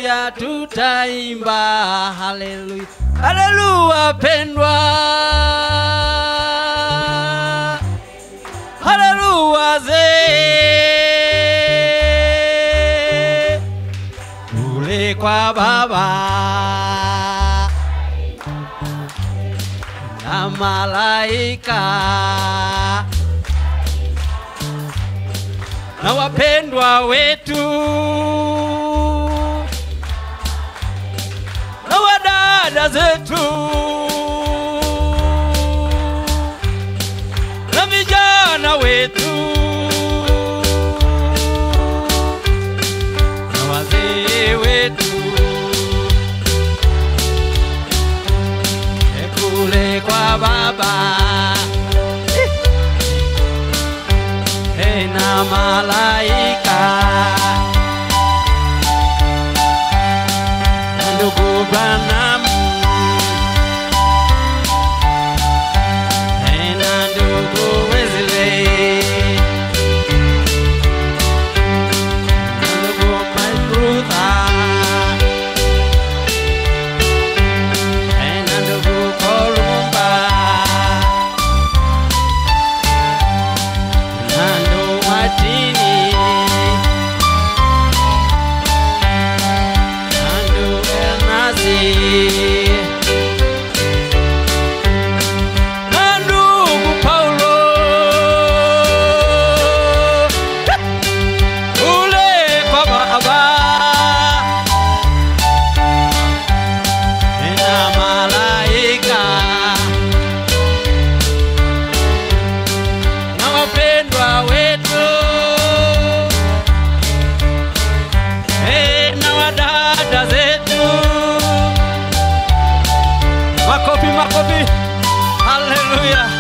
pamoja tutaimba haleluya haleluya pendwa haleluya ze kule kwa baba na malaika na wapendwa wetu na wadada zetu na vijana wetu na wazee wetu kule kwa baba Hey, na malaika na ndugu Branham Hey, na ndugu Wesley na ndugu Mike Luther Hey, na ndugu Kolumba Nando Martini Nando Ernasi Nando Paulo Ule kwa baba na malaika na wapendwa wetu hey, na wadada zetu makofi makofi haleluya